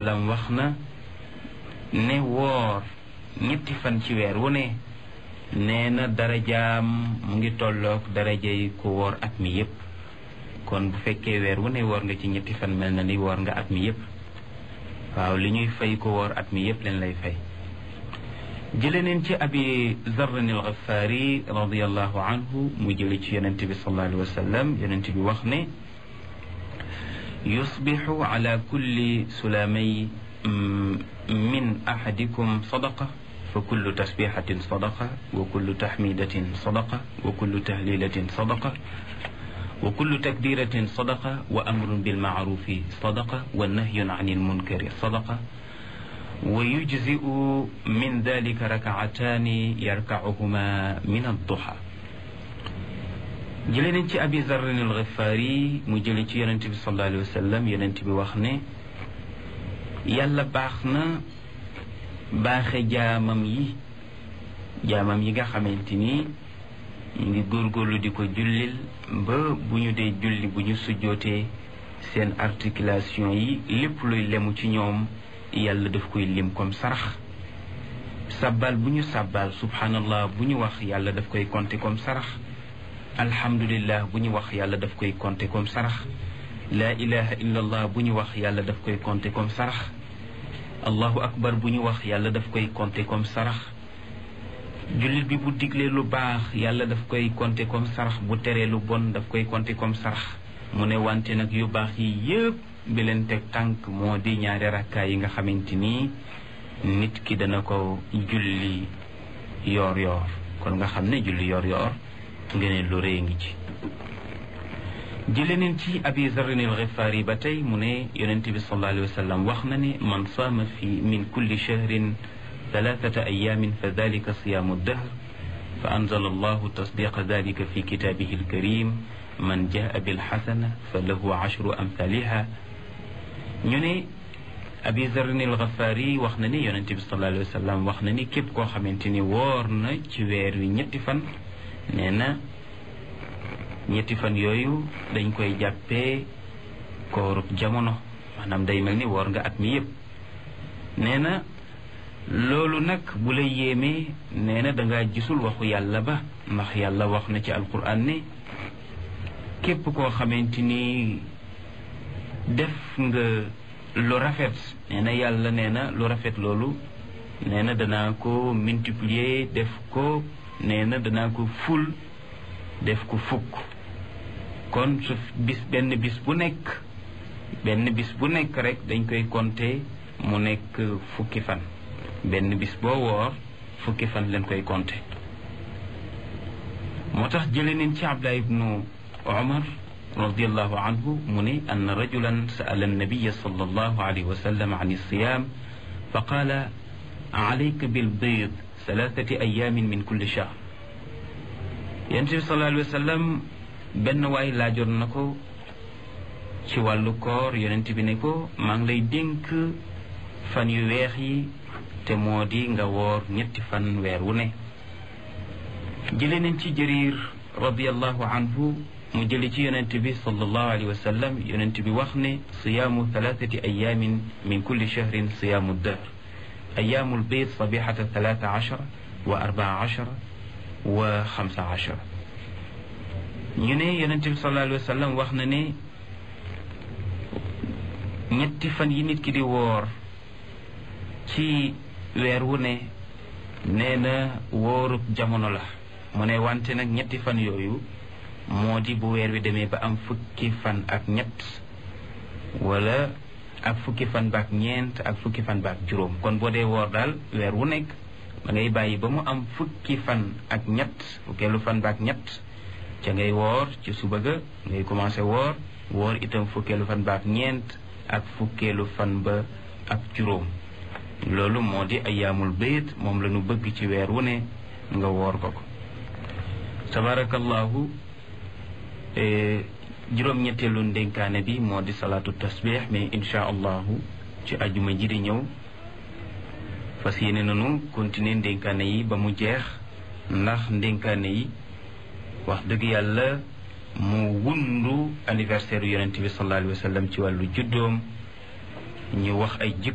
lam wax na ne woor ñetti fan ci weer wu ne nee na darajaam mu ngi tolloog darajay ku woor at mi yépp kon bu fekkee weer wu ne woor nga ci ñetti fan mel na ni woor nga at mi yépp waaw li ñuy fay ko woor at mi yépp leen lay fay jële neen ci abi zarrin al ghafaari radiallahu anhu mu jële ci yonent bi sallallahu alayhi wa sallam yonent bi wax ne yusbixu ala kulli sulaamay min ahadikum sadaqa fa kullu tasbixatin sadaqa wa kullu taxmidatin sadaqa wa kullu tahlilatin sadaqa wa kullu takbiratin sadaqa wa amrun bilmaarufi sadaqa wa nahyun an ilmunkari sadaqa wa yujzi'u min dalika rakaataani yarkacuhuma min adduha jële nañ ci abi zarrin alxifaari mu jële ci yonent bi sallallahu alayhi wa sallam yonent bi wax ne yàlla baax na baaxe jaamam yi jaamam yi nga xamante ni ñu ngi góorgóorlu di ko jullil ba bu ñu dee julli bu ñu sujjootee seen articulation yi lépp luy lemu ci ñoom yàlla daf koy lim comme sarax sabbal bu ñu sabbal subhanallah bu ñu wax yàlla daf koy compter comme sarax alhamdulillah bu ñu wax yàlla daf koy compter comme sarax laa ilaha illa allah bu ñu wax yàlla daf koy compter comme sarax allahu akbar bu ñu wax yàlla daf koy compter comme sarax jullit bi bu diglee lu baax yàlla daf koy compter comme sarax bu teree lu bon daf koy compter comme sarax mu ne wante nag yu baax yi yëpp bi leen teg tànk moo di ñaari rakkaay yi nga xamante ni nit ki dana ko julli yoor yoor kon nga xam ne julli yoor yoor ngeen lu rëy ngi ci jële neen ci abi zarrin al xifaari ba tey mu ne yonente bi sallallahu alayhi wa sallam wax na ne man saama fi min kulli shahrin thalathata ayamin fa dalika siyaamu dahr fa anzala allahu tasdiqa dalika fi kitaabihi alkarim man jaa bilxasana fa lahu ashru amthaliha ñu ne abi zarrin al xifaari wax na ni yonente bi sallallahu alayhi wa sallam wax na ni képp koo xamante ni woor na ci weer wi ñetti fan nee na ñetti fan yooyu dañ koy jàppee koorub jamono maanaam day mel ni woor nga at mi yépp nee na loolu nag bu la yéemee nee na dangaa gisul waxu yàlla ba ndax yàlla wax na ci alquran ne képp koo xamante ni def nga lu rafet nee na yàlla nee na lu rafet loolu nee na danaa ko multiplier def ko nee na danaa ko ful def ko fukk kon su bis benn bis bu nekk benn bis bu nekk rek dañ koy compter mu nekk fukki fan benn bis boo woor fukki fan leen koy compter moo tax jële neen ci Abdullah ibnu Umar radiallahu anhu mu ne ann rajulan sa'ala annabiya sallallahu alayhi wa sallam an alsiyam fa qaala alayka bilbiid thalathati ayamin min kulli shahr yonent bi sallallahu alayhi wa sallam benn waay laajoon na ko ci wàllu koor yonent bi ne ko maa ngi lay dénk fan yu weex yi te moo di nga woor ñetti fan weer wu ne jële nañ ci jëriir radiallahu anhu mu jële ci yonent bi sallallahu alayhi wa sallam yonent bi wax ne siyaamu thalathati ayamin min kulli shahrin siyaamu dahr ayaamul bayt sabihata thalatha ashara wa arbaa ashara wa xamsa ashara ñu ne yonente bi sallallahu alayhi wa sallam wax na ne ñetti fan yi nit ki di woor ci weer wu ne nee na wóorub jamono la mu ne wante nag ñetti fan yooyu moo di bu weer wi demee ba am fukki fan ak ñett wala ak fukki fan baak ñeent ak fukki fan baak juróom kon boo dee woor daal weer wu nekk da ngay bàyyi ba mu am fukki fan ak ñett fukkeelu fan baak ñett ca ngay woor ci suba ga ngay commencé woor woor itam fukkeelu fan baak ñeent ak fukkeelu fan ba ak juróom loolu moo di ayaamul bayt moom la ñu bëgg ci weer wu ne nga woor ko ko tabarakallahu juróom-ñetteelu ndénkaane bi moo di salaatu tasbih mais insha allahu ci ajuma ji di ñëw fas yéene nanu continuer ndénkaane yi ba mu jeex ndax ndénkaane yi wax dëgg yàlla mu wundu anniversaire yonente bi sallallahu alayhi wa sallam ci wàllu juddoom ñu wax ay jikko